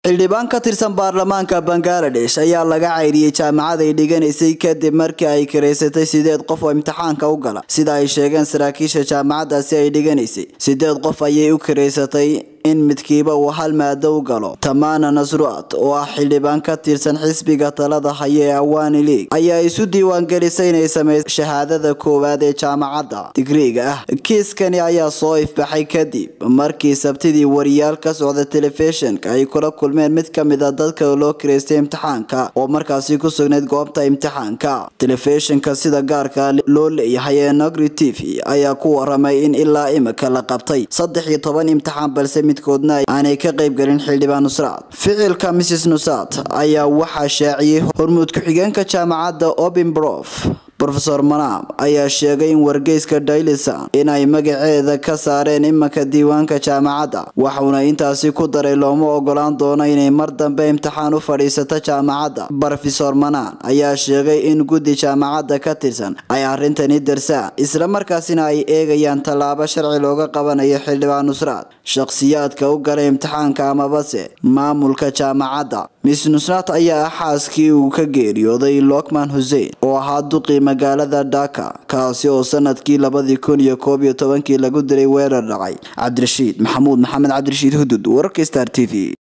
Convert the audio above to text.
xildhibaan ka tirsan baarlamaanka bangaladesh ayaa laga cayriyey jaamacad ay dhiganaysay kadib markii ay karaysatay sideed qof oo imtixaanka u gala sida ay sheegeen saraakiisha jaamacadaasi ay dhiganaysay sideed qof ayay u karaysatay in midkiiba uu hal maado u galo tamaana nasruat oo ah xildhibaan ka tirsan xisbiga talada haya ee awani league ayaa isu diiwaangelisay inay sameysay shahaadada koowaad ee jaamacadda digriiga ah kiiskani ayaa soo ifbaxay kadib markii sabtidii wariyaal ka socda telefishinka ay kula kulmeen mid ka mid a dadka loo kiraystay imtixaanka oo markaasi ku sugnayd goobta imtixaanka telefishinka sida gaarka loo leeyahay ee nogri t v ayaa ku waramay in ilaa imika la qabtay saddex iyo toban imtixaan balse midkoodna aanay ka qaybgelin xildhibaan nusraad ficilka mrs nusad ayaa waxaa shaaciyey hormuud ku-xigeenka jaamacadda obinbrof rofeor manam ayaa sheegay in wargeyska dailisan inay magaceeda ka saareen imanka diiwaanka jaamacadda waxauna intaasi ku daray looma ogolaan doono inay mar dambe imtixaan u fadhiisato jaamacadda rofesor manan ayaa sheegay in guddi jaamacadda ka tirsan ay arrintani darsaan islamarkaasina ay eegayaan tallaabo sharci looga qabanayo xildhibaan nusraad shakhsiyaadka u galay imtixaanka amabase maamulka jaamacadda miss nusraad ayaa ah xaaskii uu ka geeriyooday lokman husein oo ahaa duqii magaalada dhaka kaasi oo sanadkii labadii kun iyo koob iyo tobankii lagu dilay weerar dhacay cabdirashiid maxamuud maxamed cabdirashiid hudud wararka star t v